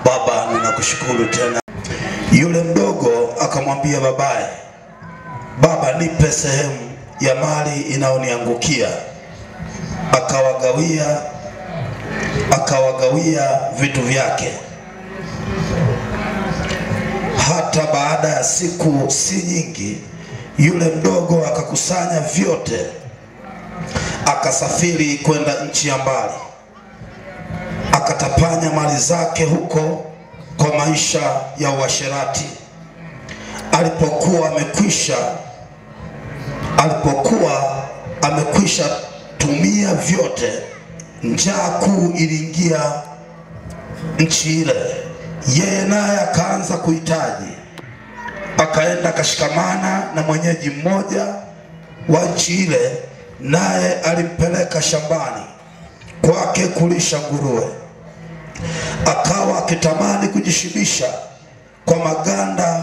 Baba, ninakushukuru tena. Yule mdogo akamwambia babaye, baba, nipe sehemu ya mali inayoniangukia. Akawagawia, akawagawia vitu vyake. Hata baada ya siku si nyingi, yule mdogo akakusanya vyote, akasafiri kwenda nchi ya mbali, akatapanya mali zake huko kwa maisha ya uasherati. Alipokuwa amekwisha alipokuwa amekwisha tumia vyote, njaa kuu iliingia nchi ile, yeye naye akaanza kuhitaji. Akaenda akashikamana na mwenyeji mmoja wa nchi ile, naye alimpeleka shambani kwake kulisha nguruwe. Akawa akitamani kujishibisha kwa maganda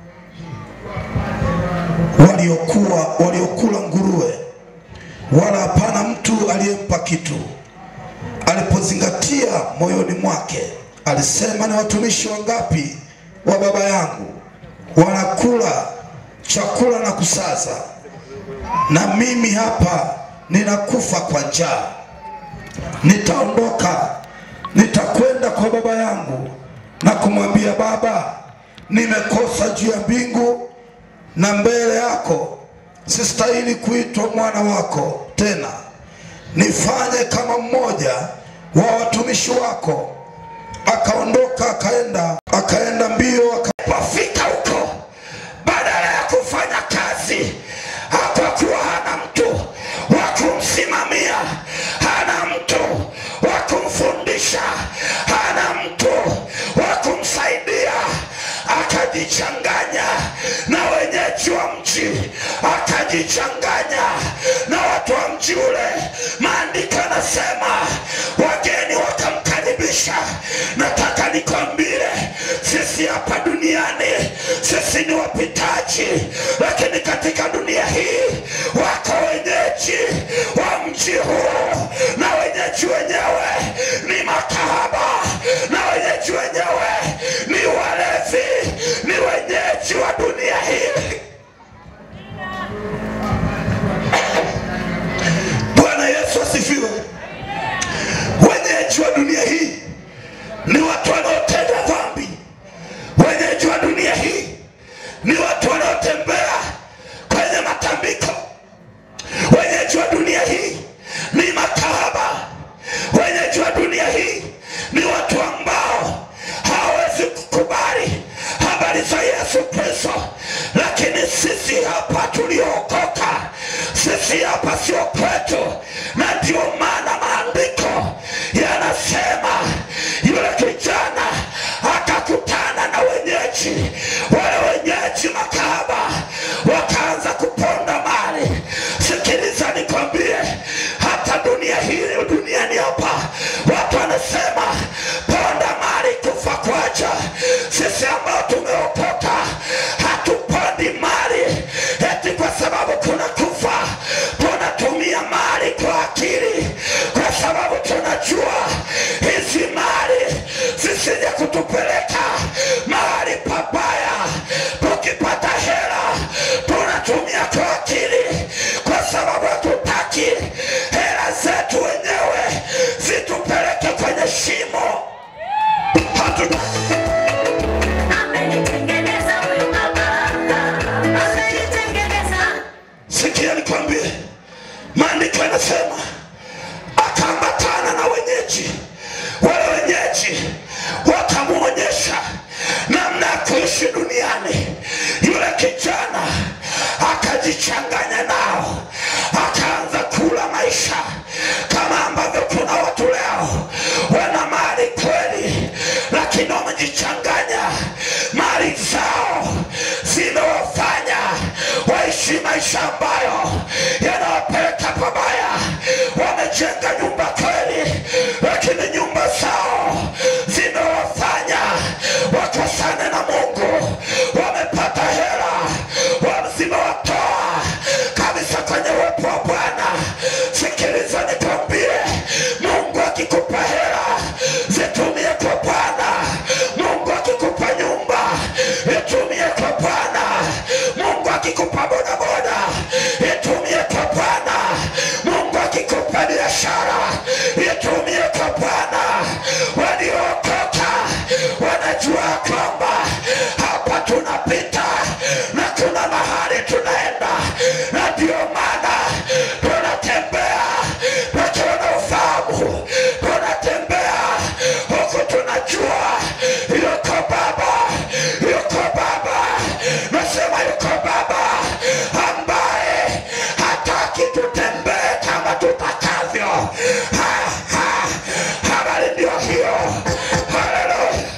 waliokuwa waliokula nguruwe, wala hapana mtu aliyempa kitu. Alipozingatia moyoni mwake, alisema, ni watumishi wangapi wa baba yangu wanakula chakula na kusaza, na mimi hapa ninakufa kwa njaa. Nitaondoka, nitakwenda kwa baba yangu na kumwambia, Baba, nimekosa juu ya mbingu na mbele yako, sistahili kuitwa mwana wako tena. Nifanye kama mmoja wa watumishi wako. Akaondoka akaenda akaenda mbio akapofika huko, badala ya kufanya kazi, hapakuwa hana mtu wa kumsimamia, hana mtu wa kumfundisha, hana mtu wa kumsaidia, akajichanganya na wenyeji wa mji, akajichanganya na watu wa mji ule. Maandiko yanasema wageni wakamkaribisha. Nataka nikwambie, sisi hapa duniani sisi ni wapitaji, lakini katika dunia hii wako wenyeji wa mji huu, na wenyeji wenyewe ni makahaba, na wenyeji wenyewe ni walevi, ni wenyeji wa dunia hii. Bwana Yesu asifiwe. Wenyeji wa dunia hii ni watu wanaotenda dhambi. Wenyeji wa dunia hii ni watu wanaotembea kwenye matambiko. Wenyeji wa dunia hii ni makahaba. Wenyeji wa dunia hii ni watu ambao hawawezi kukubali habari za Yesu Kristo, lakini sisi hapa tuliookoka, sisi hapa sio kwetu, na ndio maana maandiko yanasema yule kijana akakutana na wenyeji, wale wenyeji makahaba wakaanza kuponda mali. Sikiliza nikwambie, hata dunia hii duniani hapa watu wanasema ponda mali kufa kwaja. Sisi ambao tumeokoka hatupondi mali eti kwa sababu kuna kufa, tunatumia mali kwa akili, kwa sababu tunajua hizi mali zisije kutupeleka mahali pabaya. Tukipata hela tunatumia kwa akili, kwa sababu hatutaki hela zetu wenyewe zitupeleke kwenye shimo. Hatu Amenitengeneza huyu baba, amenitengeneza. sikia nikwambie, maandiko yanasema akaambatana na wenyeji. Wale wenyeji wakamwonyesha namna ya kuishi duniani. Yule kijana akajichanganya nao, akaanza kula maisha kama ambavyo kuna watu leo wana mali kweli, lakini wamejichanganya. Mali zao zimewafanya waishi maisha ambayo yanawapeleka pabaya. Wamejenga nyumba kweli, lakini nyumba zao zimewafanya wakosane na Mungu. Wamepata hela, wa- zimewatoa kabisa kwenye uwepo wa Bwana. Sikiliza nikwambie, Mungu akikupa hela zitumie kwa Bwana. hakuna mahali tunaenda, na ndio maana tunatembea tukiwa na ufahamu, tunatembea huku tunajua yuko Baba, yuko Baba, nasema yuko Baba ambaye hataki tutembee kama tutakavyo. Ha, ha, habari ndio hiyo. Haleluya.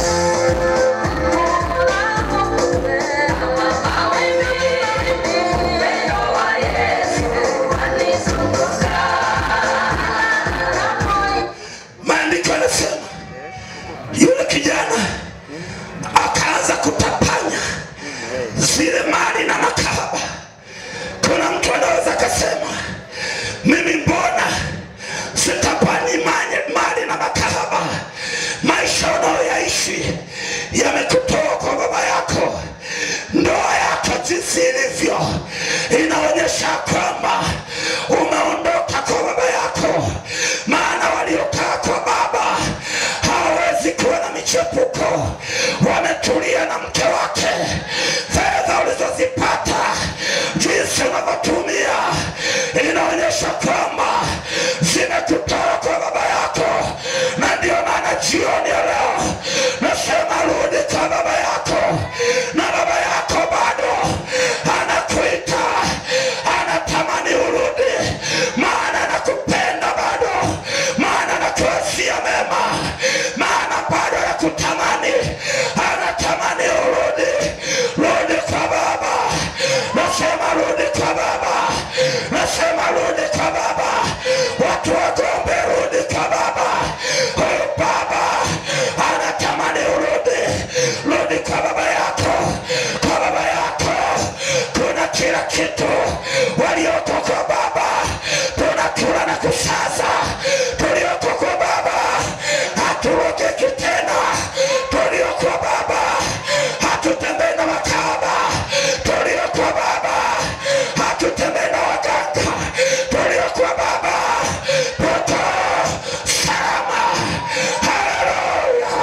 Maandiko yanasema yule kijana akaanza kutapanya zile mali na makahaba. Kuna mtu anaweza akasema, mimi mbona sitapanyi mali, mali na makahaba? Maisha unayoyaishi yamekutoa kwa baba yako. Ndoa yako jinsi ilivyo inaonyesha kwamba umeondoka kwa baba yako, maana waliokaa kwa baba hawawezi kuwa na michepuko, wametulia na mke wake. Fedha ulizozipata jinsi unavyotumia inaonyesha kwamba zimekutoa kwa baba yako, na ndio maana jioni ya leo nasema rudi kwa baba yako, na baba yako bado anakuita, anatamani urudi, maana anakupenda bado, maana anakuwazia mema, maana bado anakutamani, anatamani urudi, rudi kwa baba, nasema rudi kwa baba, nasema rudi kwa baba, watu wagombe, rudi kwa baba, huyu baba anatamani urudi, rudi kwa baba yako, kwa baba yako kuna kila kitu. Walioko kwa baba tunakula na kusaza, tulioko kwa baba haturogeki tena, tulioko baba hatutembei na makaba, tulioko baba hatutembei na waganga, tulioko baba tuko salama. Haleluya!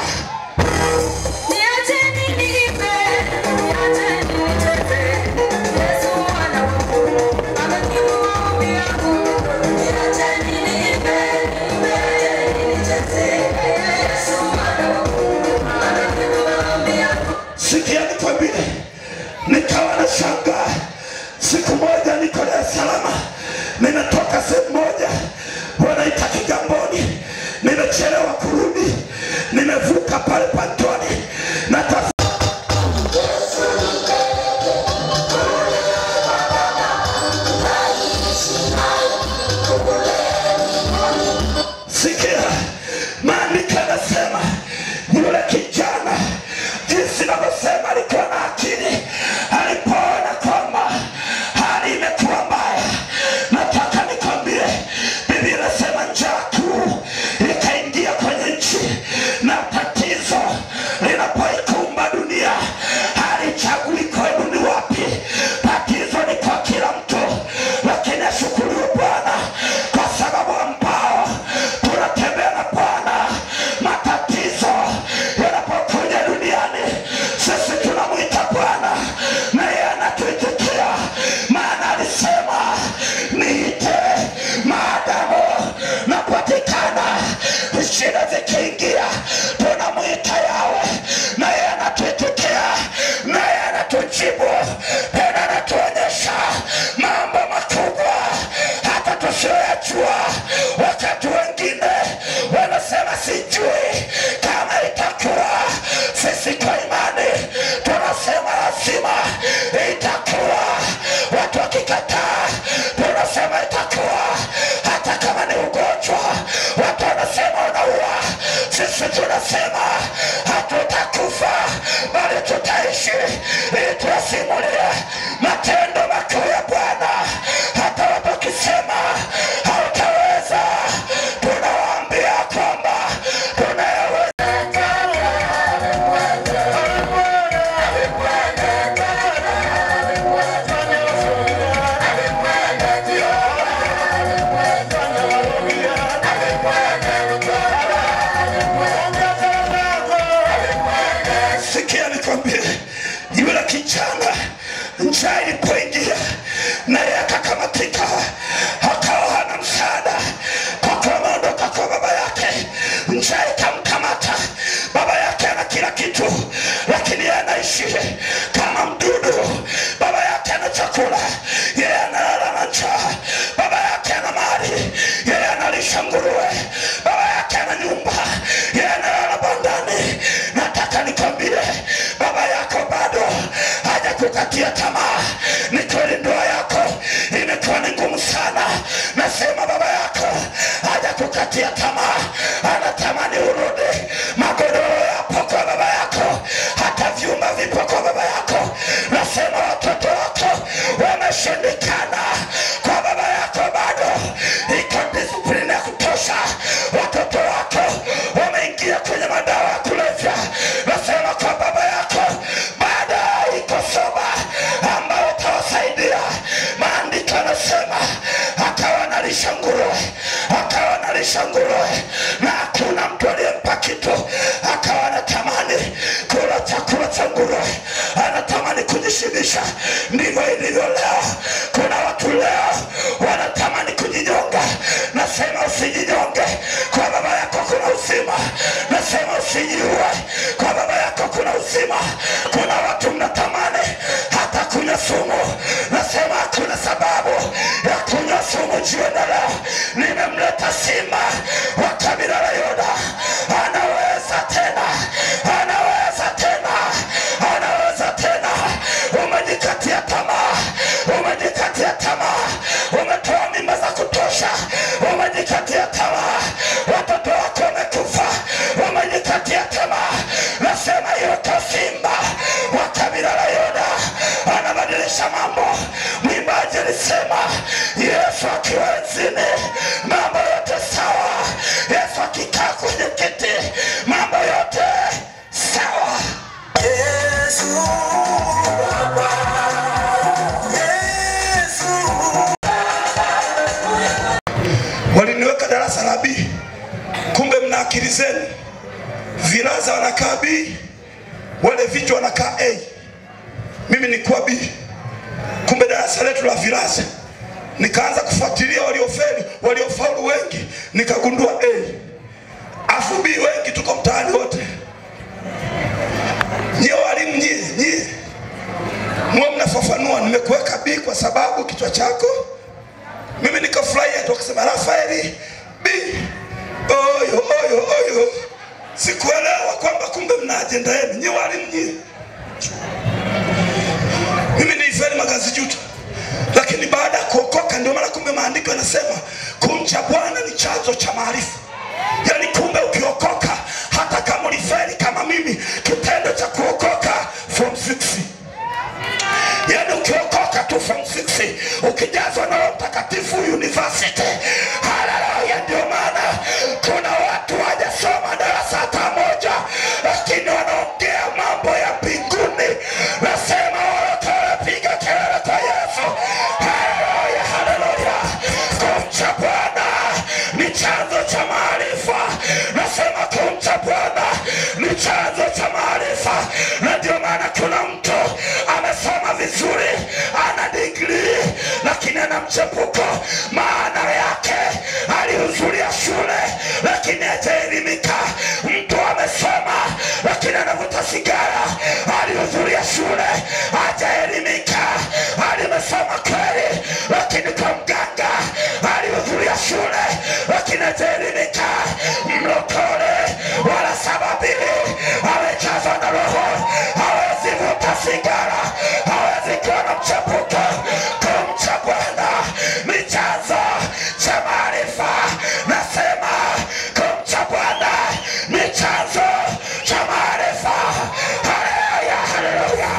sikia nikwambie, nikawa na shanga. Siku moja niko Dar es Salaam, nimetoka sehemu moja wanaita Kigamboni, nimechelewa kurudi, nimevuka pale Pantoni na sikia, maandiko yanasema yule kijana jinsi navyosema alikuwa na akili, alipoona kwamba hali imekuwa mbaya. Nataka nikwambie, Biblia inasema njaa kuu ikaingia kwenye nchi, na tatizo linapoikumba dunia halichagui kwenu ni wapi. Tatizo ni kwa kila mtu, lakini ashukuriwe Bwana kwa sababu ambao tunatembea njaa ilipoingia naye akakamatika akawa hana msaada kwa kuwa ameondoka kwa baba yake njaa ikamkamata baba yake ana kila kitu lakini yeye anaishi kama mdudu baba yake ana chakula yeye analala na njaa baba yake ana mali yeye analisha nguruwe baba yake ana nyumba yeye analala bandani nataka nikwambie baba yako bado haja kukatia tamaa ni kweli ndoa yako imekuwa ni ngumu sana nasema baba yako haja kukatia tamaa anatamani urudi magodoro yapo kwa baba yako hata vyumba vipo kwa baba yako nasema watoto wako wameshindikana kwa baba yako bado iko disiplini ya kutosha watoto wako wameingia kwenye madawa ya kulevya nasema kwa baba yako baada iko soba ambayo utawasaidia maandiko anasema akawa nalisha nguruwe akawa nalisha nguruwe na hakuna mtu aliyempa kitu akawa anatamani kula chakula cha nguruwe anatamani kujishibisha ndivyo ilivyo leo kuna watu leo wanatamani kujinyonga nasema usijinyonge kwa baba yako kuna uzima nasema usijiue kwa baba yako kuna uzima kuna watu mnatamani hata kunywa sumu nasema hakuna sababu ya kunywa sumu jioni ya leo nimemleta simba wa kabila la yuda anaweza tena anaweza tena anaweza tena umejikatia tamaa umejikatia tamaa umetoa mimba za kutosha umejikatia tamaa watoto wako wamekufa umejikatia tamaa nasema yote simba wa kabila la yuda anabadilisha mambo mwimbaji alisema yesu akiwa enzini mambo yote sawa yesu akikaa kwenye kiti mambo yote sawa Yesu Baba, Yesu waliniweka darasa la B, kumbe mna akili zenu. Vilaza wanakaa B, wale vichwa wanakaa A, mimi nikuwa B. Kumbe darasa letu la vilaza, nikaanza kufuatilia waliofeli, waliofaulu wengi, nikagundua A, afu B wengi tuko mtaani wote. Nyie walimu, nyie nyie mwe mnafafanua, nimekuweka B kwa sababu kichwa chako mimi nikafurahia tu akasema rafaeli b oyo oyo oyo sikuelewa kwamba kumbe mna ajenda yenu nyi walimu nyie mimi niifeli magazi juto lakini baada ya kuokoka ndio maana kumbe maandiko yanasema kumcha bwana ni chanzo cha maarifa yaani kumbe ukiokoka hata kama ulifeli kama mimi kitendo cha kuokoka form 6 yaani ukiokoka tu form 6 ukijazwa na Roho Mtakatifu university. Haleluya! Ndio maana kuna watu wajasoma darasa hata moja, lakini wanaongea mambo ya mbinguni. Nasema wote wanapiga kelele kwa Yesu. Haleluya, haleluya! Kumcha Bwana ni chanzo cha maarifa. Nasema kumcha Bwana ni chanzo cha maarifa, na ndio maana kuna mtu amesoma vizuri, ana digrii lakini ana mchepuko. Maana yake alihudhuria shule lakini hajaelimika. Mtu amesoma lakini anavuta sigara, alihudhuria shule hajaelimika. Alimesoma kweli, lakini kwa mganga. Alihudhuria shule lakini hajaelimika. Mlokole wala sababili amejazwa na Roho, hawezi vuta sigara, hawezi kuwa na mchepuko. Kumcha Bwana ni chanzo cha maarifa. Nasema kumcha Bwana ni chanzo cha maarifa. Haleluya, haleluya.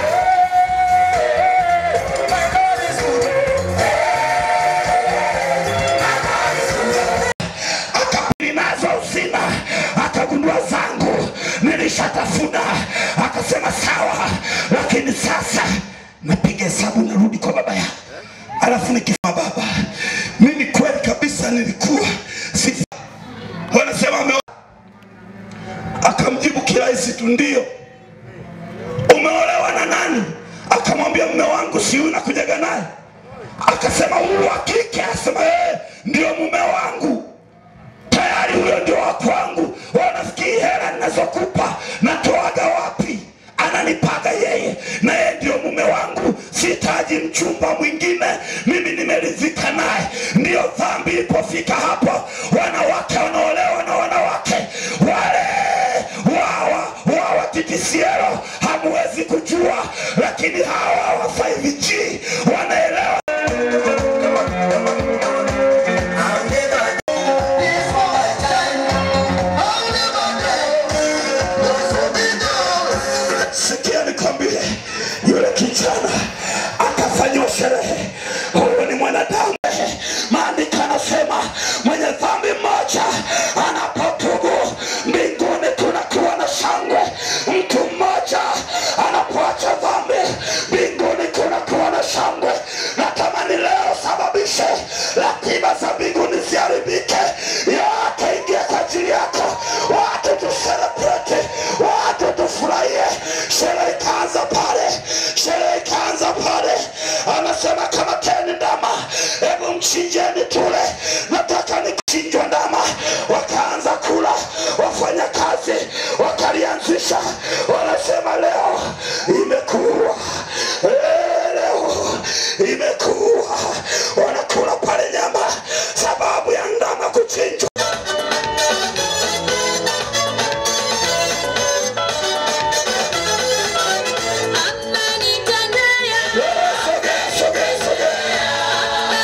akabili nazo uzima, akagundua zangu nilishatafuna, akasema sawa, lakini sasa napiga hesabu, narudi kwa baba yangu, alafu nikisema baba, mimi kweli kabisa nilikuwa si wanasema ame akamjibu kirahisi tu, ndio. Umeolewa na nani? Akamwambia mume wangu si huyu nakujaga naye akasema huyu wa kike asema ee, ndio mume wangu tayari huyo ndio wa kwangu wanafikiri hela ninazokupa natoaga wapi ananipaga yeye na yeye ndio mume wangu sihitaji mchumba mwingine mimi nimeridhika naye ndiyo dhambi ilipofika hapo wanawake wanaolewa na wanawake wale wawa wawa TTCL hamuwezi kujua lakini hawa wa 5G wanaelewa sikia nikwambie yule kijana akafanyiwa sherehe huyu ni mwanadamu maandiko anasema mwenye dhambi mmoja anapotubu mbinguni kunakuwa na shangwe mtu mmoja anapoacha dhambi mbinguni kunakuwa na shangwe natamani leo sababishe ratiba za mbinguni ziharibike yote ingia kwa ajili yako watu tuselebrete watu tufurahie sherehe ikaanza pale sherehe ikaanza pale anasema kama teni ndama hebu mchinjeni tule nataka nikichinjwa ndama wakaanza kula wafanya kazi wakalianzisha wanasema leo imekuwa Eh, leo imekuwa wanakula pale nyama sababu ya ndama kuchinjwa Sogea, sogea, sogea.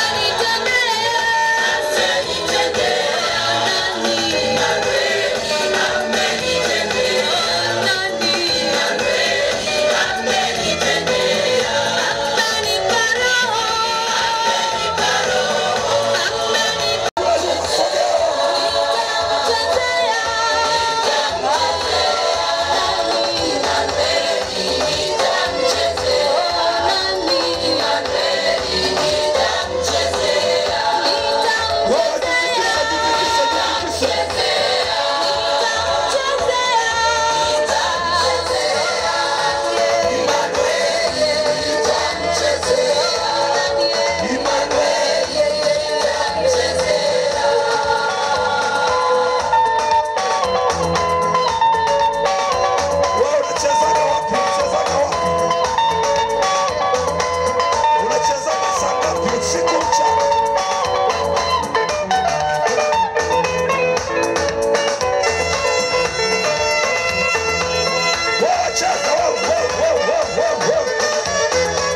Wewe jitikise, jitikise, jitikise. Wewe unachezaga wapi? Unachezaga wapi? Unachezaga saa ngapi usiku mchana? Wewe cheza, wewe, wewe, wewe, wewe, wewe.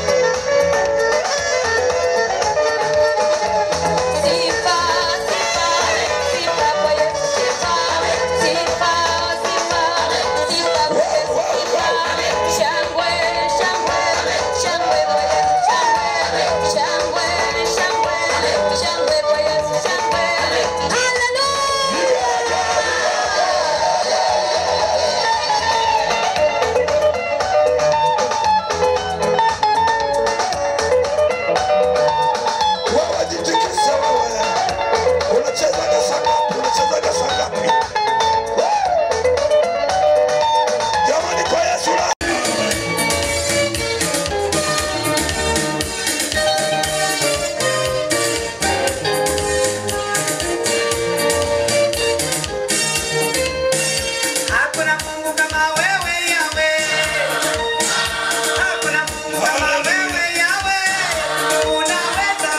Wewe jitikise wewe. Unachezaga saa ngapi? Unachezaga saa ngapi? Jamani kwa Yesu la Hakuna Mungu kama wewe Yawe. Hakuna Mungu kama wewe Yawe. Unaweza.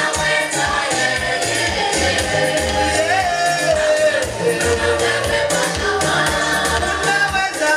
Unaweza.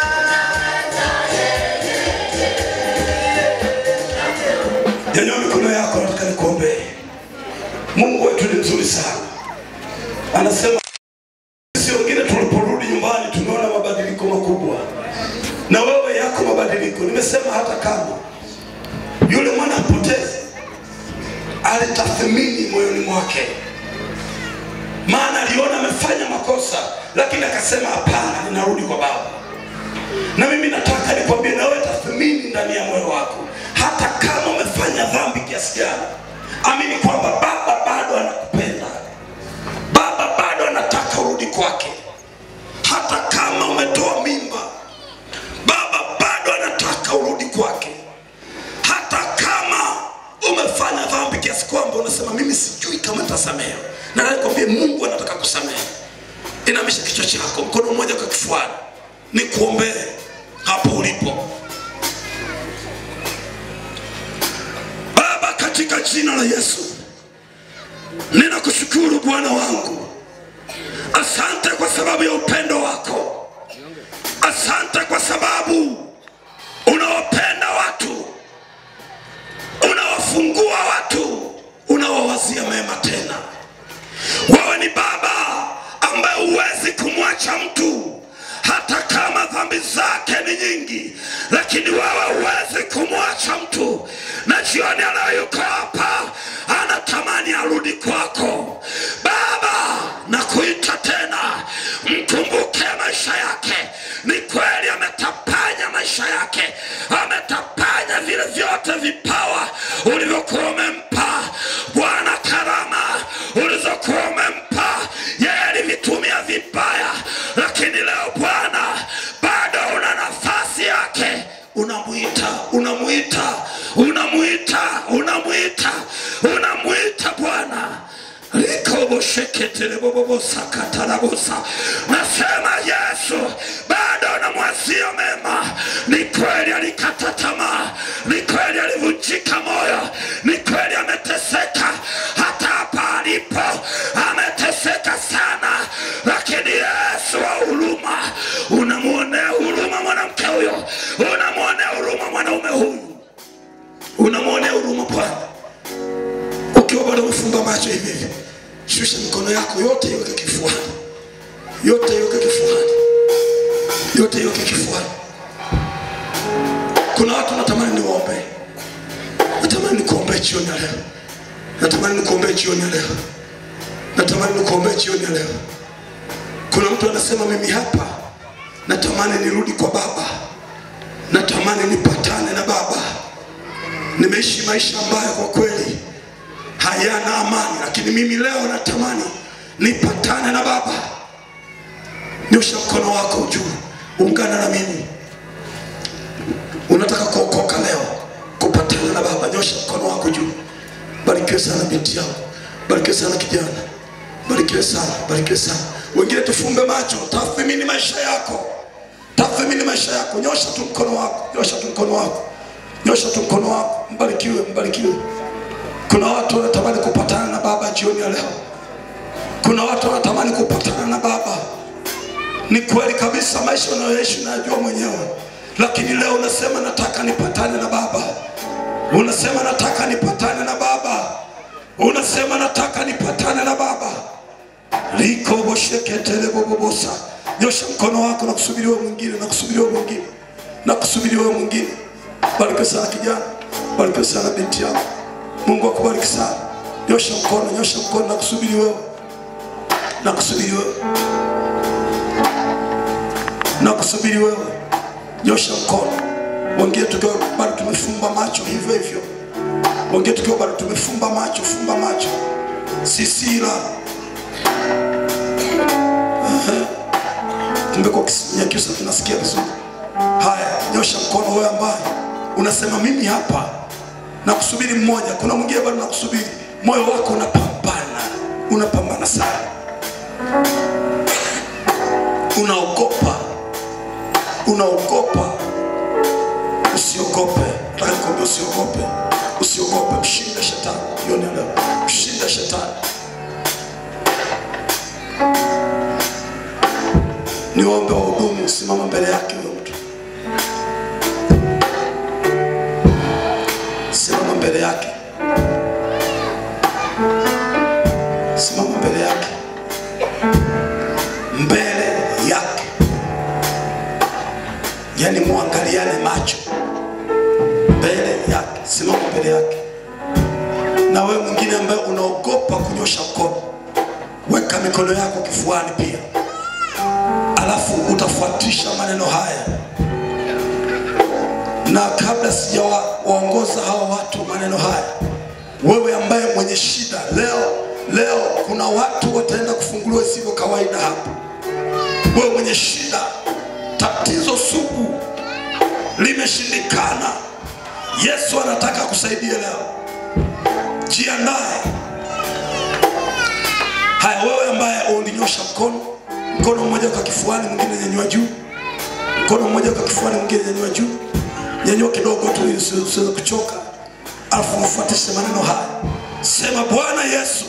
Nyanyua mikono yako, nataka nikuombee. Mungu wetu ni mzuri sana, anasema sisi wengine tuliporudi nyumbani tumeona mabadiliko makubwa, na wewe yako mabadiliko. Nimesema hata kama yule mwana apoteze, alitathmini moyoni mwake, maana aliona amefanya makosa, lakini akasema hapana, ninarudi kwa Baba. Na mimi nataka nikwambie na wewe tathmini ndani ya moyo wako, hata kama umefanya dhambi kiasi gani, amini kwamba Baba bado anakupenda, Baba bado anataka urudi kwake. Hata kama umetoa mimba, Baba bado anataka urudi kwake. Hata kama kiasi kwamba unasema mimi sijui kama nitasamehe na nakwambia mungu anataka kusamehe inamisha kichwa chako mkono mmoja kwa kifuani ni kuombee hapo ulipo baba katika jina la yesu ninakushukuru bwana wangu asante kwa sababu ya upendo wako asante kwa sababu unawapenda watu unawafungua watu unawawazia mema tena wewe ni baba ambaye huwezi kumwacha mtu hata kama dhambi zake ni nyingi lakini wewe huwezi kumwacha mtu na jioni anayuko hapa anatamani arudi kwako baba na kuita tena mkumbuke maisha yake ni kweli ametapanya maisha yake ametapanya vile vyote vipawa ulivyokuwa umempa bwana karama ulizokuwa umempa yeye alivitumia vibaya lakini leo bwana bado una nafasi yake unamwita unamwita unamwita unamwita unamwita bwana likobosheketelebobobosakatarabosa nasema yesu bado namwazia mema ni kweli alikata tamaa ni kweli alivunjika moyo ni kweli ameteseka hata hapa alipo ameteseka sana lakini yesu wa huruma unamwonea huruma mwanamke huyo unamwonea huruma mwanaume huyu unamwonea huruma bwana ukiwa bado umefumba macho hivi hivi shusha mikono yako yote iweke kifuani yote iweke kifuani yote iweke kifuani kuna watu natamani niwaombe natamani nikuombee jioni ya leo natamani nikuombee jioni ya leo natamani nikuombee jioni ya leo kuna mtu anasema mimi hapa natamani nirudi kwa baba natamani nipatane na baba nimeishi maisha ambayo kwa kweli hayana amani lakini mimi leo natamani nipatane na baba nyosha mkono wako juu ungana na mimi unataka kuokoka leo kupatana na baba nyosha mkono wako juu barikiwe sana binti yangu barikiwe sana kijana barikiwe sana barikiwe sana wengine tufumbe macho tathmini maisha yako tathmini maisha yako nyosha tu mkono wako nyosha tu mkono wako nyosha tu mkono wako mbarikiwe mbarikiwe kuna watu wanatamani kupatana na baba jioni ya leo kuna watu wanatamani kupatana na baba ni kweli kabisa maisha unayoishi unayajua mwenyewe lakini leo unasema nataka nipatane na baba unasema nataka nipatane na baba unasema nataka nipatane na baba likobosheketelebobobosa nyosha mkono wako na kusubiri wewe mwingine na kusubiri wewe mwingine na kusubiri wewe mwingine barikiwe sana kijana barikiwe sana binti yako mungu akubariki sana nyosha mkono nyosha mkono na kusubiri wewe na kusubiri wewe na kusubiri wewe nyosha mkono wengine tukiwa bado tumefumba macho hivyo hivyo wengine tukiwa bado tumefumba macho fumba macho sisira kumbe kwa Kinyakyusa tunasikia vizuri haya nyosha mkono wewe ambaye unasema mimi hapa na kusubiri mmoja kuna mwingine bado nakusubiri moyo wako unapambana unapambana sana unaogopa unaogopa usiogope nataka nikwambia usiogope usiogope mshinde shetani jioni ya leo mshinde shetani niombe wahudumu simama mbele yake huyo mtu simama mbele yake simama mbele yake mbele yake yani muangaliane macho mbele yake simama mbele yake na wewe mwingine ambaye unaogopa kunyosha mkono weka mikono yako kifuani pia alafu utafuatisha maneno haya na kabla sijawaongoza hawa watu maneno haya wewe ambaye mwenye shida leo leo kuna watu wataenda kufunguliwa isivyo kawaida hapa wewe mwenye shida tatizo sugu limeshindikana yesu anataka kusaidia leo jiandae. Haya, wewe ambaye ulinyosha mkono, mkono mmoja kwa kifuani, mwingine nyanyua juu, mkono mmoja kwa kifuani, mwingine nyanyua juu, nyanyua kidogo tu ili usi- usiweze kuchoka, alafu ufuatishe maneno haya, sema Bwana Yesu,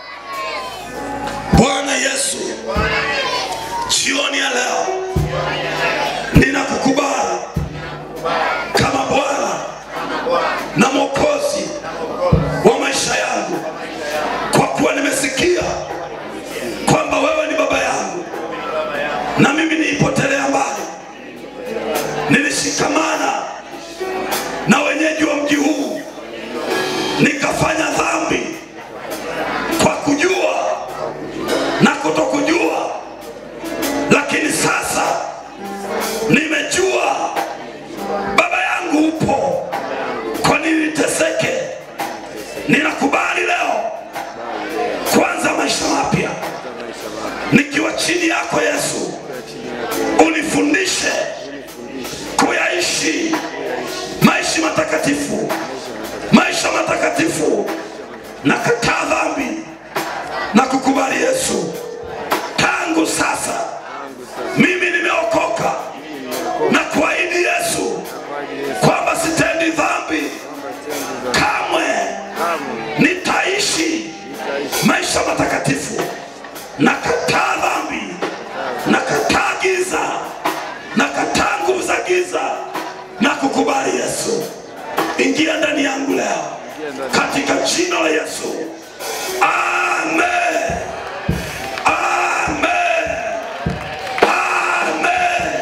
Bwana Yesu, jioni ya leo ninakukubali kama Bwana na Mwokozi wa maisha yangu, kwa kuwa nimesikia kwamba wewe ni baba yangu na mimi nilipotelea mbali, nilishikamana na wenyeji wa mji huu nikafanya dhambi kwa kujua na kutokujua, lakini sasa nimejua baba yangu upo, kwa nini niteseke? Ninakubali leo kuanza maisha mapya nikiwa chini yako Yesu, unifundishe kuyaishi maisha matakatifu, maisha matakatifu. Nakataa dhambi na kukubali Yesu, tangu sasa mimi nimeokoka na kuahidi Yesu kwamba sitendi dhambi kamwe, nitaishi maisha matakatifu. Nakataa dhambi, nakataa giza, nakataa nguvu za giza na kukubali Yesu. Ingia ndani yangu leo katika jina la Yesu, amen, amen, amen.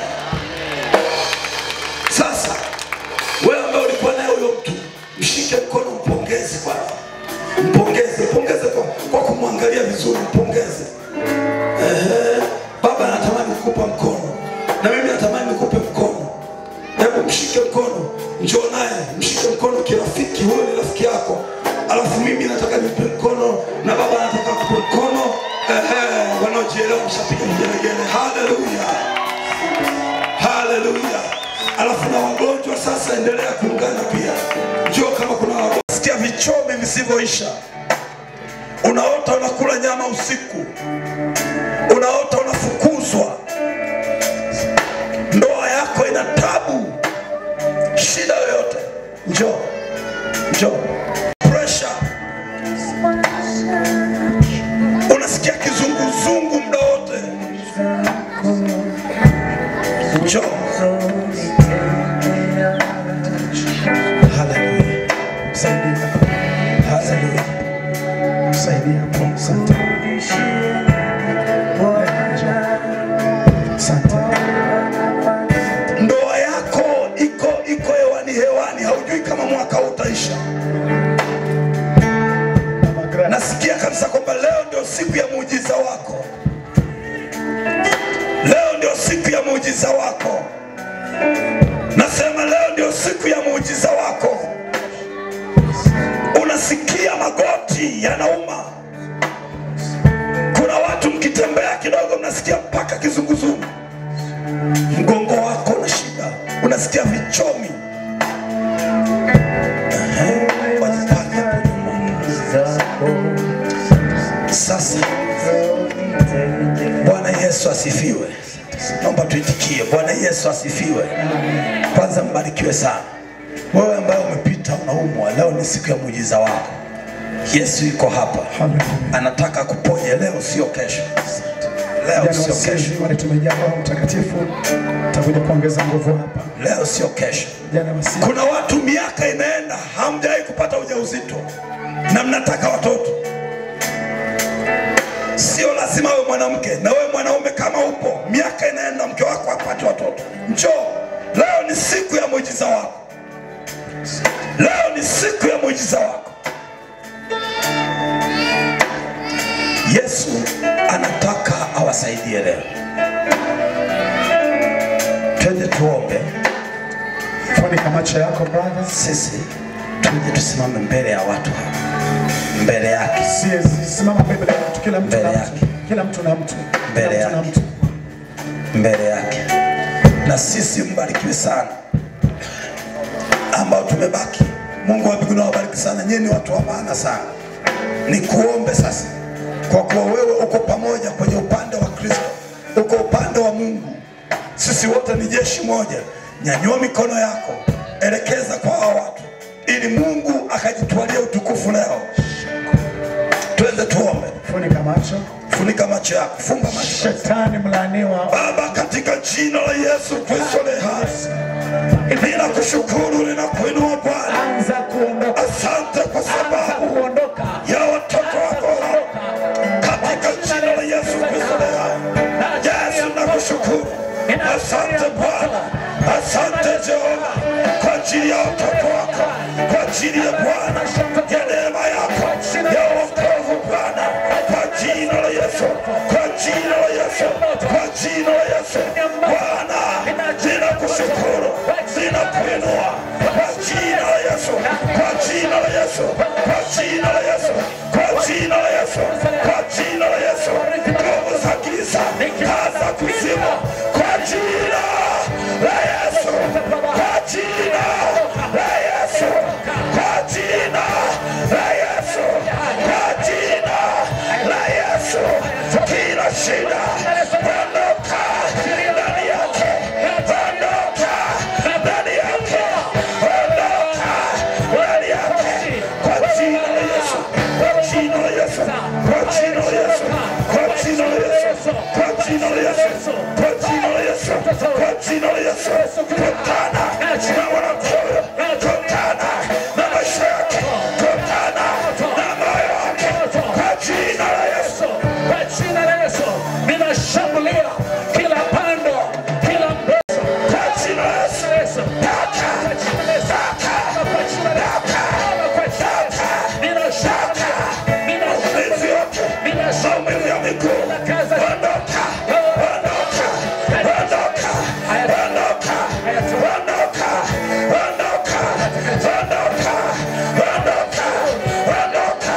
Sasa wewe ambaye ulikuwa naye huyo mtu, mshike mkono, mpongeze kwanza, mpongeze, mpongeze kwa, kwa kumwangalia vizuri, mpongeze. Ehe, baba anatamani kukupa mkono na mimi natamani nikupe mkono. Hebu mshike mkono, njoo naye, mshike mkono kirafiki. Huyo ni rafiki yako, alafu mimi nataka nimpe mkono na baba anataka kupe mkono. Ehe, wanaojielewa mshapiga vigelegele. Haleluya, haleluya. Alafu na wagonjwa sasa, endelea kuungana pia. Njoo kama kuna wagonjwa, sikia vichomi visivyoisha. Unaota unakula nyama usiku, unaota unafukuzwa, ndoa yako ina tabu, shida yoyote, njoo njoo. Pressure, unasikia kizunguzungu muda wote, njoo. Haleluya, haleluya. Saidia hapo. Asante. Asante. ndoa yako iko iko hewani hewani, haujui kama mwaka huu utaisha. Nasikia kabisa kwamba leo ndio siku ya muujiza wako, leo ndio siku ya muujiza wako. Nasema leo ndio siku ya muujiza wako. Unasikia magoti yanauma, kuna watu mkitembea kidogo mnasikia mpaka kizunguzungu mgongo wako una shida, unasikia vichomi. Ehe, wajipake hapo nyuma. Sasa Bwana Yesu asifiwe. Naomba tuitikie, Bwana Yesu asifiwe. Kwanza mbarikiwe sana wewe ambaye umepita unaumwa, leo ni siku ya muujiza wako. Yesu yuko hapa, anataka kuponye leo, sio kesho. Leo Jana sio kesho, wasizi wale tumejaa Roho Mtakatifu, takuja kuongeza nguvu hapa. leo sio kesho. Jana wasizi Kuna watu miaka inaenda hamjawahi kupata ujauzito na mnataka watoto. Sio lazima wewe mwanamke, na wewe mwanaume kama upo, miaka inaenda, mke wako apate watoto, njoo. Leo ni siku ya muujiza wako, leo ni siku ya muujiza wako. Yesu anataka awasaidie leo. Twende tuombe. funika macho yako brother. sisi tuje tusimame mbele ya watu hapa, mbele yake, Si- Simama mbele ya mtu, kila mtu Mbele na yake. mtu, kila mtu na mtu, Mbele kila mtu na yake. mtu. mbele yake. Na sisi mbarikiwe sana, ambao tumebaki, Mungu wa mbinguni awabariki sana, nyinyi ni watu wa maana sana. Nikuombe sasa, kwa kuwa wewe uko pamoja kwenye upande wa Kristo, uko upande wa Mungu, sisi wote ni jeshi moja. Nyanyua mikono yako, elekeza kwa hao watu, ili Mungu akajitwalia utukufu leo. Twende tuombe. Funika macho. Funika macho yako, funga macho. Shetani mlaaniwa. Baba, katika jina la Yesu Kristo le hai, ninakushukuru, ninakuinua Bwana. Anza kuondoka. Asante kwa Anza sababu kuondoka. ya watoto wako katika jina la Yesu Kristo le hai. Yesu, nakushukuru. Asante Bwana, asante Jehova kwa ajili ya watoto wako, kwa ajili ya Bwana ya neema yako ya wokovu Bwana, kwa jina la Yesu, kwa jina la Yesu, kwa jina la Yesu Bwana, ninakushukuru, ninakuinua kwa jina la Yesu, kwa jina la Yesu, kwa jina la Yesu, kwa jina la Yesu, kwa jina la Yesu, nguvu za giza, kaza kuzimu, kwa jina la Yesu, kwa jina la Yesu, kwa jina la Yesu, kwa jina la Yesu, kila shida ondoka ndani yake, ondoka ndani yake, ondoka ndani yake, kwa jina la Yesu, kwa jina la Yesu, kwa jina la Yesu, kwa jina la Yesu, kwa jina la Yesu, kwa jina la Yesu, kwa jina la Yesu, kutana na wanakoyo, kutana na maisha yake, kutana na moyo wake, kwa jina la Yesu. Kwa jina la Yesu ninashambulia kila pando, kila mbeso. Kwa jina la Yesu. Kwa Yesu. Toka. Kwa jina la Yesu. Kwa jina la Yesu. Kwa jina la Yesu. Ninashambulia. Maumivu Ninashambulia. yote, Ninashambulia. maumivu ya miguu, ondoka, ondoka, ondoka, ondoka, ondoka, ondoka, ondoka, ondoka, ondoka, ondoka,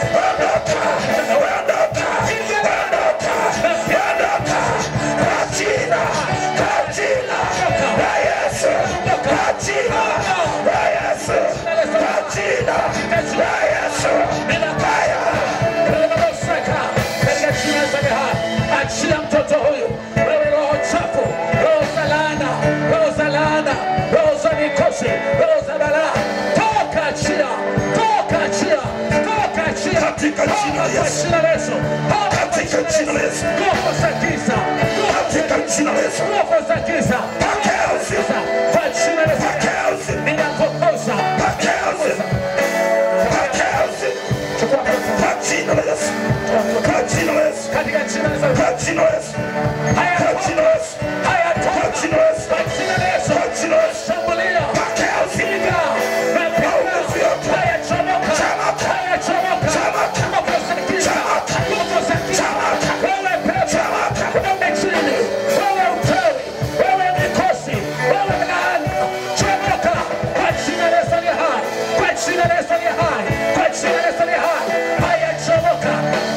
ondoka, ondoka, ondoka, kwa jina, kwa jina la Yesu, kwa jina la Yesu, kwa jina la Yesu. Haya. Ninamosaka katika jina la Yesu. Achia mtoto huyu, wewe roho chafu, roho za laana, roho za laana, roho za mikosi, roho za balaa, toka achia, toka achia, toka achia, Katika jina la Toka Yesu. jina la Yesu, Toka Katika jina la Yesu. nguvu za giza, nguvu za Katika giza, jina la Yesu. nguvu za giza, Pokea uzima. kwa jina la Yesu, Pokea uzima. ninapokosa, Pokea uzima. Pokea uzima. chukua pesa, Kwa jina la Yesu. Kwa jina la Yesu. katika jina la Yesu. Kwa jina la Yesu. Haya, Kwa jina la Yesu. haya, Kwa toka. jina la Yesu. Kwa jina la Yesu. Kwa jina la Yesu. Shambulia. Pokea uzima. Piga. Napiga. Maumivu yote. Haya, chomoka. Chomoka. Haya, chomoka. Chomoka. Nguvu za giza. Chomoka. Nguvu za giza. Chomoka. Wewe pepo. Chomoka. Wewe chini. Wewe uchawi. Wewe mikosi. Wewe laana. Chomoka. Kwa jina la Yesu aliye hai. Kwa jina la Yesu aliye hai. Kwa jina la Yesu aliye hai. Haya, chomoka.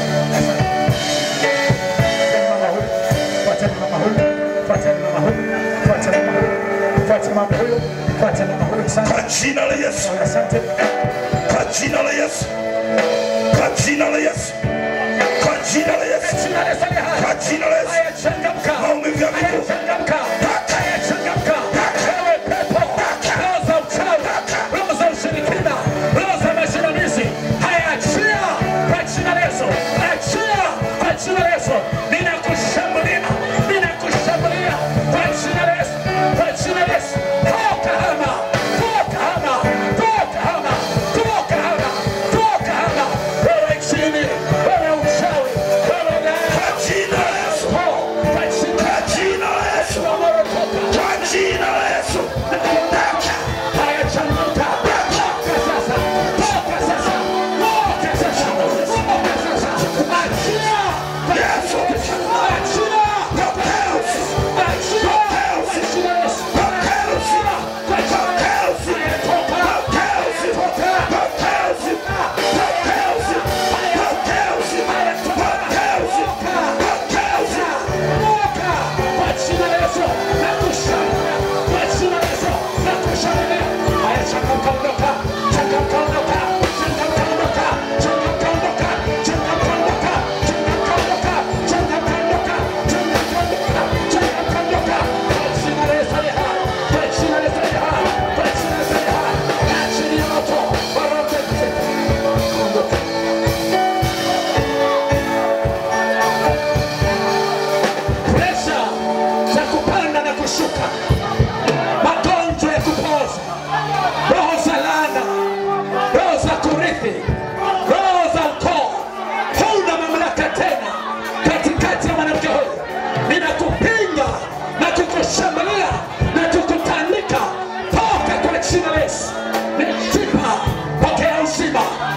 Fuateni mama huyu. Fuateni mama huyu. Fuateni mama huyu. Fuateni mama huyu. Fuateni mama huyu. Asante. Kwa jina la Yesu. Asante. Kwa jina la Yesu. Kwa jina la Yesu. Kwa jina la Yesu. Jina la Yesu aliye hai. Kwa jina la Yesu. Haya, changamka. Maumivu ya miguu. Haya, changamka. Haya, changamka. Wewe pepo. Roho za uchawi. Roho za ushirikina. Roho za majinamizi. Haya, achia. Kwa jina la Yesu. Achia. Kwa jina la Yesu. Ninakushambulia. Ninakushambulia. Kwa jina la Yesu. Kwa jina la Yesu. Toka hama. Toka hama. Toka hama. Toka hama. Toka hama. Wewe chini. Wewe uchawi. Wewe laana. Kwa jina la Yesu. Toka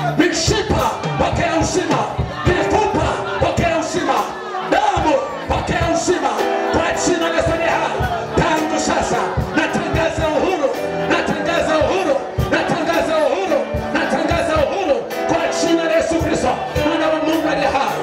mishipa pokea uzima, mifupa pokea uzima, damu pokea uzima kwa jina la Yesu aliye hai. Tangu sasa natangaza uhuru, natangaza uhuru, natangaza uhuru, natangaza uhuru kwa jina la Yesu Kristo, mwana wa Mungu aliye hai.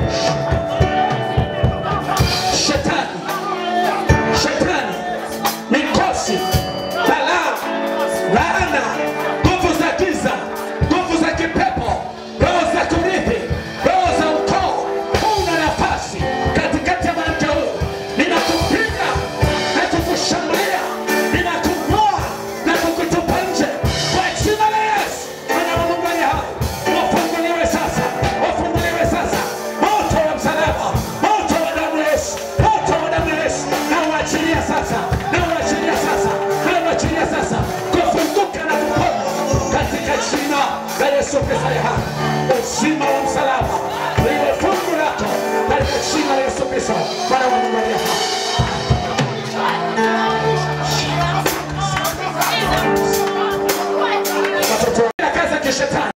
Shetani, shetani, mikosi, balaa, laana, nguvu za giza, nguvu za kipepo, roho za kurithi, roho za ukoo, huna nafasi katikati ya mwanamke huyu. Ninakupiga na kukushambulia, ninakung'oa na kukutupa nje kwa jina la Yesu, mwana wa Mungu aliye hai. Wafunguliwe sasa, wafunguliwe sasa, moto wa msalaba, moto wa damu ya Yesu, moto wa damu ya Yesu, na uachilia sasa, na uachilia sasa, na uachilia sasa, kufunguka na kupona katika jina la Yesu Kristo aliye hai. Uzima wa msalaba liwe fungu lako katika jina la Yesu Kristo, Bwana wa Mungu